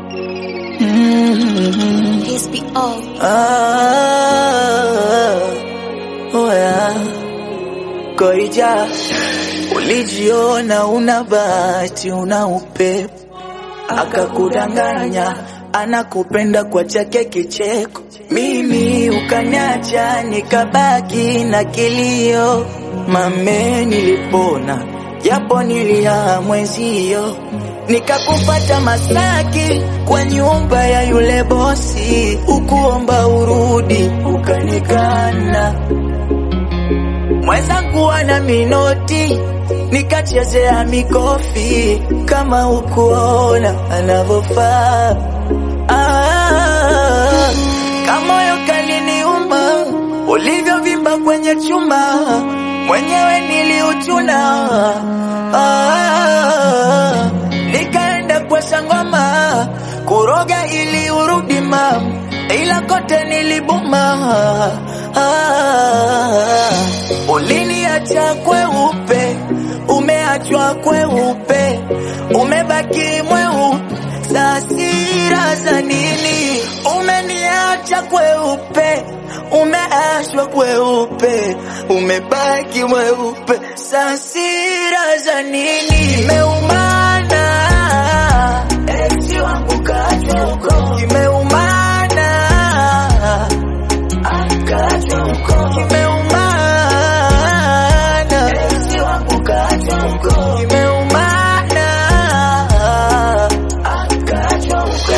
Mm. Peace be all. Ah, oh yeah. Koija, ulijiona una bahati, una upepo, akakudanganya anakupenda kwa chake kicheko. Mimi ukaniacha nikabaki na kilio, mame nilipona japo nilia mwenzio, nikakupata Masaki kwa nyumba ya yule bosi, ukuomba urudi ukanikana mwenzangu ana minoti nikachezea mikofi kama ukuona anavyofaa. Ah, kamoyo kaliniuma ulivyovimba kwenye chuma, mwenyewe niliuchuna. Ah, nikaenda kwa sangoma kuroga ili urudi mam, ila kote nilibuma. Ah, uliniacha kweupe, umeachwa kweupe, umebaki mweupe. Sasira za nini? Umeniacha kweupe, umeachwa kweupe, umebaki mweupe. Sasira za nini? Imeumana eti wangu kaachwa huko, imeumana akaachwa huko, imeumana eti wangu kaachwa huko, imeumana akaachwa huko.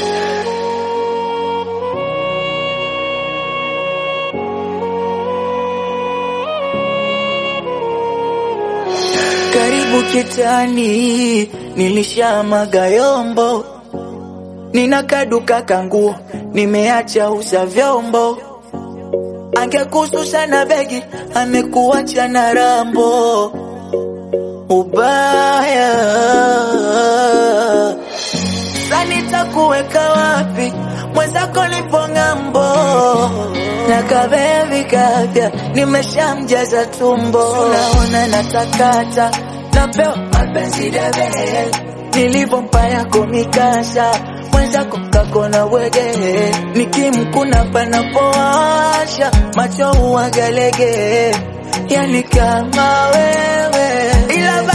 karibu kitani, nilishamaga yombo, nina kaduka kanguo, nimeacha uza vyombo. Angekususa na begi, amekuacha na rambo. Ubaya sasa nitakuweka wapi? Mwenzako nipo ng'ambo, na kabebi kapya nimeshamjaza tumbo. Unaona natakata, napewa mapenzi debe, nilivyompa yako mikasa mwenzako kakona wege, nikimkuna panapowasha macho uwagalege, yani kama wewe ila